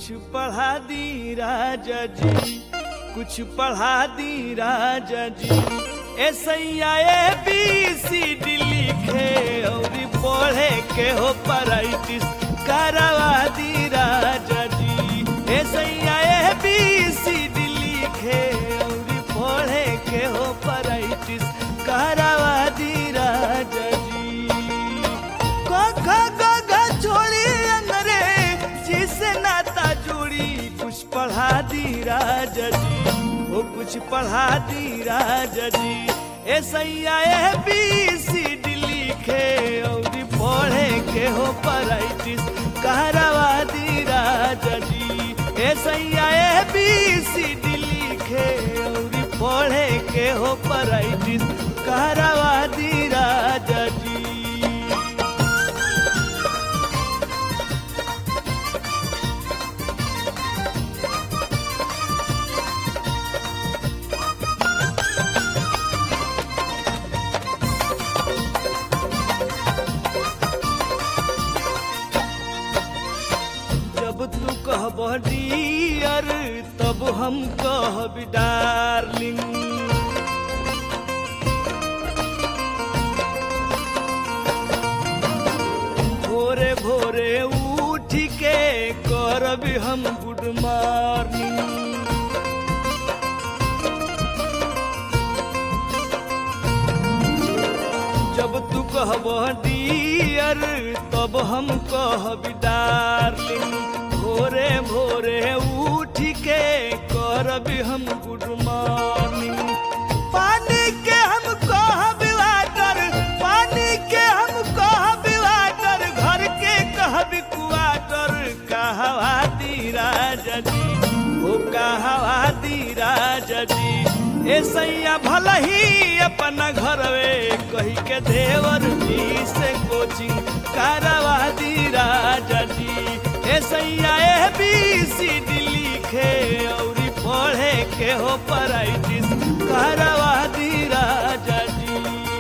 पढ़ा दी राजा जी कुछ पढ़ा दी राजा जी ऐसैया ए बी सी डी लिखे और पढ़े के हो पराइटिस करवा दी राजा जी ऐसैया ए बी सी डी लिखे और पढ़े के हो पराइटिस करवा दी राजा जी क ख ग घ छोड़ी अंगरे जिसे नाता जोड़ी कुछ पढ़ा दी राजा जी वो कुछ पढ़ा दी राजा जी ऐसैया ए बी सी डी लिखे और पढ़े के हो पराइटिस कहरवा दी राजा जी ऐसैया ए बी सी डी लिखे और पढ़े के हो पराइटिस कहरवा दी राजा जी जब तू कहब डियर तब हम कहब डार्लिंग भोरे भोरे उठ के करब हम गुड मॉर्निंग जब तू कहब डियर तब हम कहब डार्लिंग भोरे भोरे उठ के करब हम गुड मॉर्निंग पानी के हम कहब वाटर पानी के हम कहब वाटर घर के कहब क्वाटर कहवा दी राजा जी ओ कहवा दी राजा जी ए सैया भल ही अपना घरवे कही के देवर जी से कोचिंग करवा दी राजा जी ए सैया ए बी सी डी लिखे और पढ़े के हो पराइटिस करवा दी राजा जी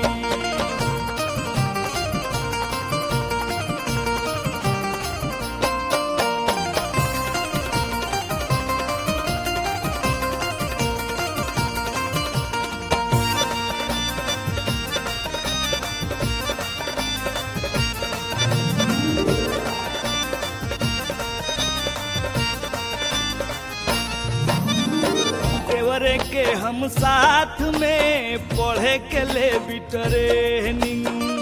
देवरे के हम साथ में पढ़े के ले बिटरेनिंग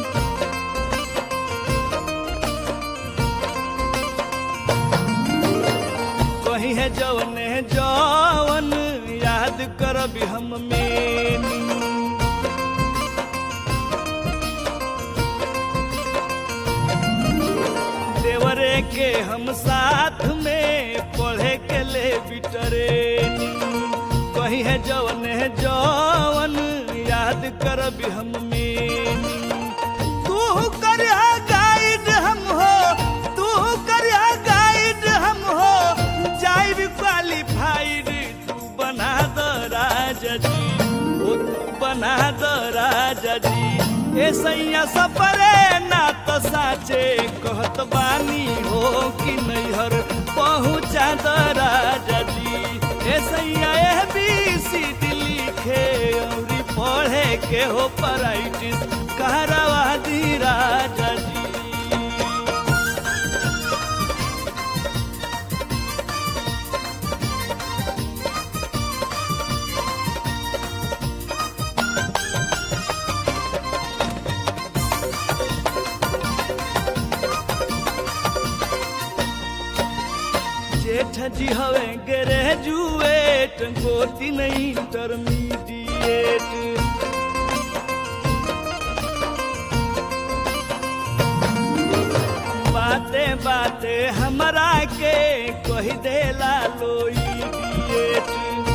कही है जवन है जवन याद करब हम मेनी देवरे के हम साथ में पढ़े के ले बिटरेनी कही है जवन है जवन याद करब हम मेनी तू कर गाइड हम हो तू कर गाइड हम हो जाइब क्वालिफाइड तू बना द राजा जी ओ तू बना द राजा जी ए सैया सपरे ना तो साचे कहत बानी हो कि नैहर पहुँचा द राजा जी ए सैया ए बी सी डी लिखे और पढ़े के हो पराइटिस कहरवा दी राजा जी जेठ जी हवे ग्रेजुएट गोती नहीं इंटरमीडिएट बाते बाते हमरा के कही देला लो इडिएट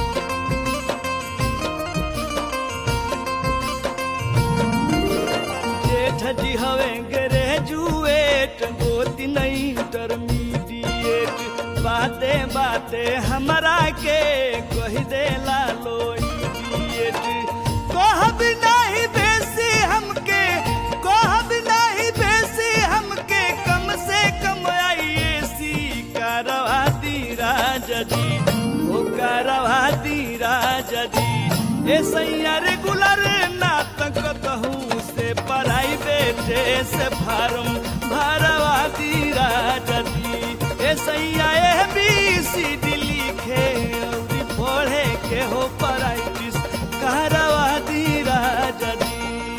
जेठ जी हवे ग्रेजुएट गोती नहीं इंटरमीडिएट बाते बाते हमरा के कही देला लो इडिएट कहब नहीं बेसी हमके कहब नहीं बेसी हमके कम से कम आईएसी करवा दी ए सैया रेगुलर ना तक कहूँ से प्राइवेट से फार्म भरवा दी राजा जी ए सैया ए बी सी डी लिखे और पढ़े के हो प्राइटिस करवा दी राजा जी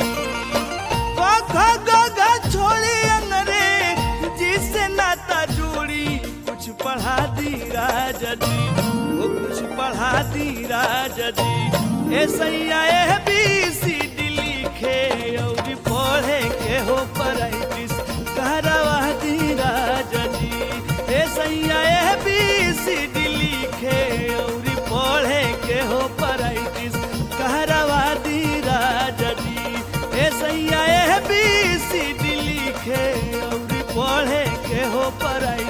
ग ग ग छोड़ी अंगरे जिससे नाता जोड़ी कुछ पढ़ा दी राजा जी वो कुछ पढ़ा दी राजा जी ए सैया ए बी सी डी लिखे और पढ़े के हो प्राइटिस करवा दी राजा जी ए सैया ए बी सी डी लिखे और पढ़े के हो प्राइटिस करवा दी राजा जी ए सैया ए बी सी डी लिखे और पढ़े के हो पढ़ाई